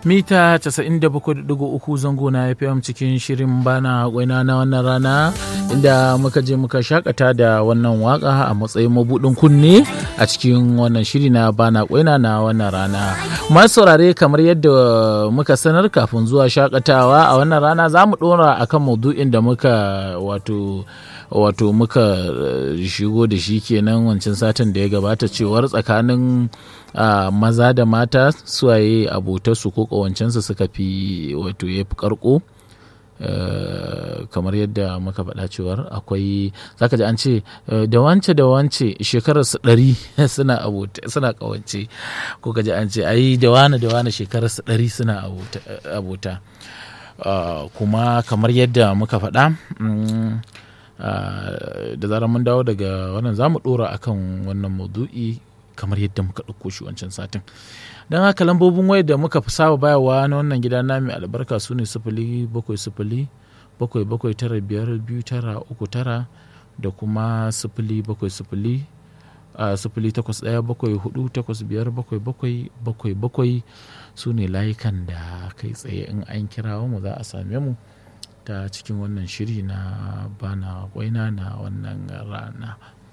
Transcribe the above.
mita 97.3 zango na FM cikin shirin bana gwaina na wannan rana inda muka je muka shakata da wannan waka a matsayin mabudin kunne a cikin wannan shiri na bana gwaina na wannan rana masu saurare kamar yadda muka sanar kafin zuwa shakatawa a wannan rana za mu dora akan maudu'in da muka wato wato muka shigo da shi kenan wancan satin da ya gabata cewar tsakanin maza da mata suwaye abotarsu ko ƙawancensu suka fi wato ya fi karko kamar yadda muka faɗa cewar akwai zaka ji an ce da wance da wance shekarar su ɗari suna suna ƙawance ko ka ji an ce ai da wane da wane shekarar su ɗari suna abota kuma kamar yadda muka faɗa da zarar mun dawo daga wannan za mu ɗora akan wannan maudu'i kamar yadda muka ɗauko shi wancan satin don haka lambobin wayar da muka fi saba bayarwa na wannan gida na mai albarka su ne sifili bakwai sifili bakwai bakwai tara biyar biyu tara uku tara da kuma sifili bakwai sifili a sifili takwas ɗaya bakwai hudu takwas biyar bakwai bakwai bakwai bakwai su ne layukan da kai tsaye in an kirawo mu za a same mu ta cikin wannan shiri na bana waina na wannan rana